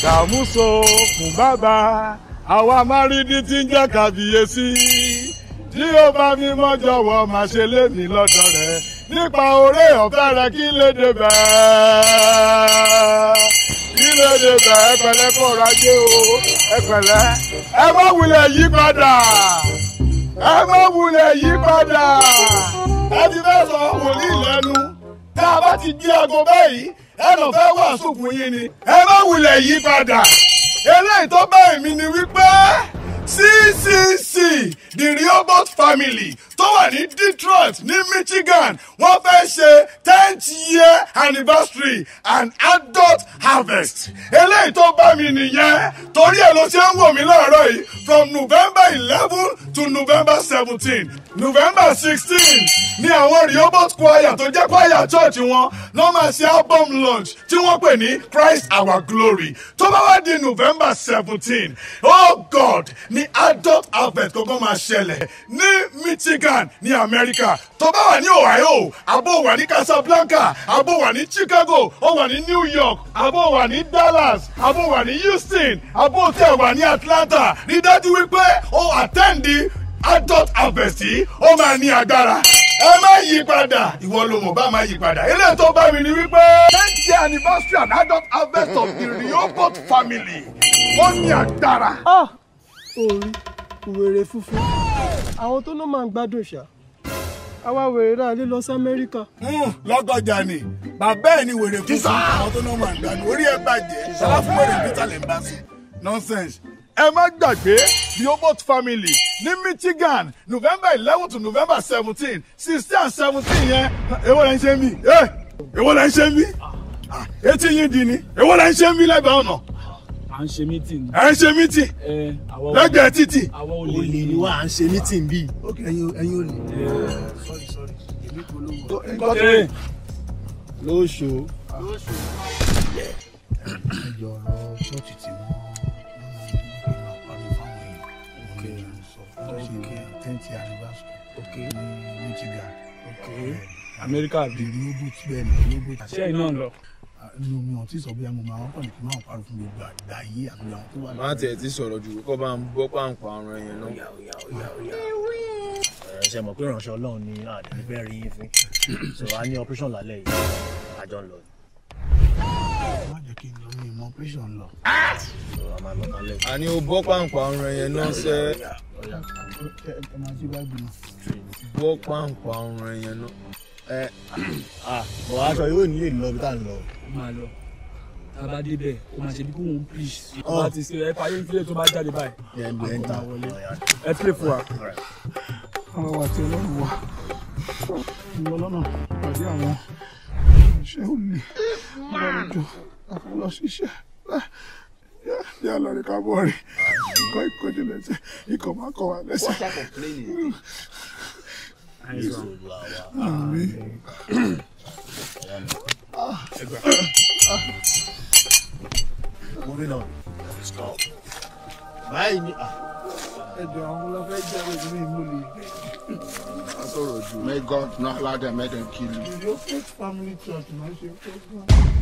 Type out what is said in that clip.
dàmúso fún bàbá àwa márídì tí ń jẹ́ kàbíyèsí tí ó bá mi mọ́ jọ̀wọ́ máa ṣe lémi lọ́dọ̀ rẹ̀ nípa oore ọ̀fẹ́ rẹ̀ kí lè débẹ̀ kí lè débẹ̀ ẹ pẹ̀lẹ́ kó rajé o ẹ pẹ̀lẹ́ ẹ má wulẹ̀ yí padà ẹ má wulẹ̀ yí padà ẹ ti fẹ́ sọ wòlíì lẹ́nu tá a bá ti di aago báyìí ẹ lọ fẹ́ wàásù fún yín ni ẹ má wulẹ̀ yí padà eléyìí tó bá èmi ni wípé ccc the rehoboth family tó wà ní detroit ní michigan wọ́n fẹ́ ṣe tenth year anniversary and adult harvest eléyìí tó bá mi nìyẹn torí ẹ̀ ló ṣe ń wò mí láàárọ̀ yìí from november eleven to november seventeen november sixteen ní àwọn rehoboth choir tó jẹ́ choir church wọn ló máa ṣe album launch tí wọ́n pè ní christ our glory tó bá wá di november seventeen oh god ní adult harvest kọ́kọ́ máa ṣẹlẹ̀ ní michigan ní america tó bá wà ní ohio àbò wà ní casablanca àbò wà ní chicago ó wà ní new york àbò wà ní dallas àbò wà ní houston àbò tẹ̀ wà ní atlanta rí dájú wípé ó àtẹ́ǹdì adult harvest yìí ó máa ní agbára ẹ má yí padà ìwọ ló mọ̀ bá má yí padà eléyìí tó bá mi ni wípé tenth year anniversary and adult harvest of the rehoboth family ó ní agbára. ah orí wèrè funfun àwọn tó náà máa ń gbádùn ṣá àwa wèrè náà lè lọ sí amẹ́ríkà. lọ́gọ́jà ni bàbá ẹ̀ ni wèrè fún fún àwọn tó náà máa ń gbádùn orí ẹ̀ bàjẹ́ ṣọlá fún wèrè peter lè ń bá sùn nonsense. ẹ má gbàgbé rehoboth family ní michigan november eleven to november seventeen sixteen and seventeen yẹn èwo lẹ ń ṣe mí èwo lẹ ń ṣe mí etí yín di ni èwo lẹ ń ṣe mí lẹ́gbẹ̀ẹ́ ọ̀nà à ń ṣe mítìn. ẹ ń ṣe mítì ẹ àwọn lẹ́gbẹ̀ẹ́ títì àwọn olè olè ni wà á ń ṣe mítìn bíi. ok ẹyin ẹyin olè. ẹ lóṣù. ẹjọ ọ̀rọ̀ ṣọ́ọ̀ṣì tí wọ́n wọ́n máa parí fáwọn èèyàn òun ni à ń sọ tó ṣe tenth anniversary ní michigan. amẹ́ríkà the bí rehoboth bẹ́ẹ̀ ni rehoboth. ṣé iná ń lọ. inú mi ò tí sọ bí àwọn máa ń kàn ní kí n máa parí fún gbogbo àgbáyé àti àwọn tó wà má tiẹ̀ ti sọ̀rọ̀ jù kó bá ń bọ́ pàǹpà ọ̀rọ̀ yẹn náà. ẹ ṣe mọ̀ pé ìránṣẹ́ ọlọ́run ni àdéhùn fẹ́ rí yín fún so a ní operation lálẹ́ yìí àjọ ń lọ má jẹ́ kí n lọ ní ìmọ̀ operation lọ. so a máa lọ lálẹ́ yìí. àní o bọ́ pàǹpà ọ̀rọ̀ yẹn náà sẹ́ ẹ ẹ máa ṣí báàgì náà. bọ́ pàǹpà ọ̀rọ̀ yẹn náà. ẹ ah bọ̀ aṣọ yóò nílé lọ bí tá à ń lọ. ó máa lọ tá a bá débẹ̀ ó máa ṣe bí kò ń preach. ó bá ti ṣe ẹ fàyè ń filẹ̀ tó bá jáde báyìí. ẹ ń bẹ ń ta ẹ filẹ̀ fún wa. àwọn wa ti ọlọ́run wa ìwọ lọ́nà pàdé àwọn iṣẹ́ olè lọ́rọ̀jọ́ àfọlọ́ ṣiṣẹ́ yà lọ rí kábọ̀ rí ikọ̀ ìkọjú lẹ́sẹ̀ ikọ̀ má kọ̀ wá lẹ́sẹ̀. Àmín. moving on stop. báyìí ni ah ẹjọ́ àwọn ọlọ́fẹ́ jẹ́ ẹgbẹ́ mi mú lè gbé. May God not allow them, make them kill you. Your faith family church máa ń ṣe program.